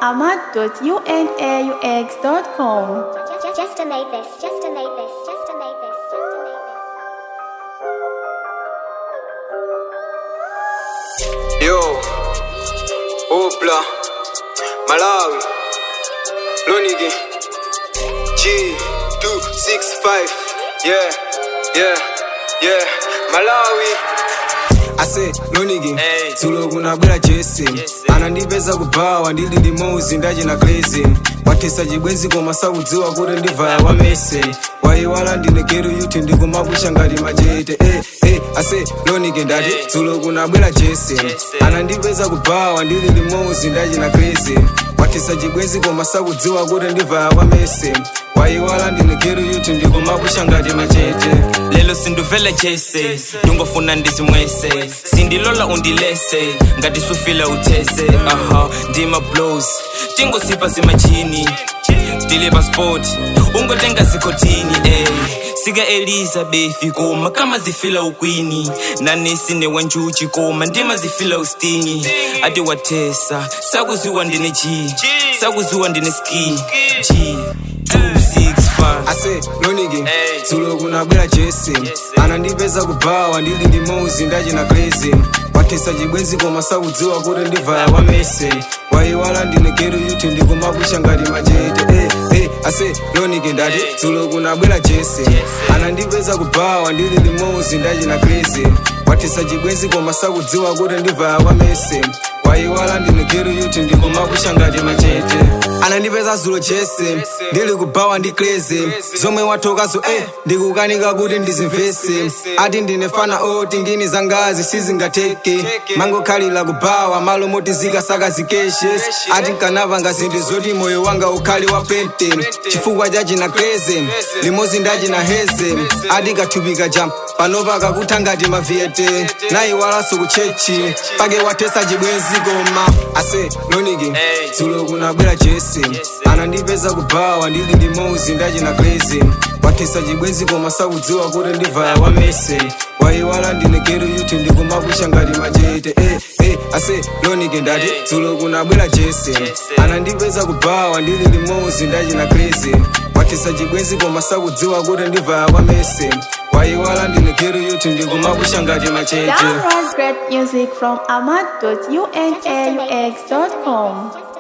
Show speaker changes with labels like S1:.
S1: ahmad.unaux.com.
S2: Just, just to make this, just to make this, just to make this, just to make this.
S3: Yo, Opla, Malawi, Lonigi, G265, yeah, yeah, yeah, Malawi. ase lonigi
S4: Hey.
S3: dzulo kunabwera jesi anandipeza kubawa ndili limouzi ndachina crazy watesa chibwenzi koma sakudziwa kuti ndivaya wa mese wayiwala ndine keru yuti ndikumakusha ngati machete eh, eh, ase lonigi ndati dzulo kunabwera jesi anandipeza kubawa ndili limouzi ndachina crazy watesa chibwenzi koma sakudziwa kuti ndivaya wa mese wayiwala ndine keru yuti ndikumakusha ngati machete
S4: lelo sinduvela jese ndungofuna ndizimwese sindilola undilese ngati sufila uthese aha ndima blows tingosipa zimachini diliva sport ungotenga zikotini ey sika elizabeth koma kama zifila ukwini nanesi newanjuchi koma ndima zifila ustingi ati wathesa sakuziwa ndine g sakuziwa ndine ski g 265
S3: ase lonigi
S4: Hey.
S3: dzulo kunabwera jesi anandipeza kubawa ndili ndi mouzi ndachina crazy watesa chibwenzi koma sakudziwa kuti ndivaya wa mese wayiwala ndine keru yuti ndikumakusha ngati machete eh, eh, ase lonigi ndati
S4: Hey.
S3: dzulo kunabwera jesi anandipeza kubawa ndili ndi mouzi ndachina crazy watesa chibwenzi koma sakudziwa kuti ndivaya wa mese wayiwala ndine keru yuti ndikumakusha ngati machete anandipeza zulo jesi ndili kubawa ndi crazy zomwe wathokazo eh ndikukanika kuti ndizimvese ati ndine fana oti ngini zangazi sizingateke mangokhalira kubawa malo moti zikasaka zikeshe ati nkanapanga zinthu zoti moyo wanga ukhale wa pente chifukwa chachina crazy limozi ndachina heze ati kathupika jam panopa kakutha ngati maviyete nayiwalanso kuchechi pake wathesa chibwenzi koma ase loniki
S4: Hey.
S3: dzulo kunabwera jesi anandipeza kubawa ndili ndi mouzi ndachina crazy wathesa chibwenzi koma sakudziwa kuti ndivaya wa mese wayiwala ndine keru yuti ndikumakusha ngati machete eh, eh, ase lonike ndati
S4: Hey.
S3: dzulo kunabwera jesi anandipeza kubawa ndili ndi mouzi ndachina crazy wathesa chibwenzi koma sakudziwa kuti ndivaya wa mese wayiwala ndine keru yuti ndikumakusha ngati machete
S1: Download great music from ahmad.unaux.com.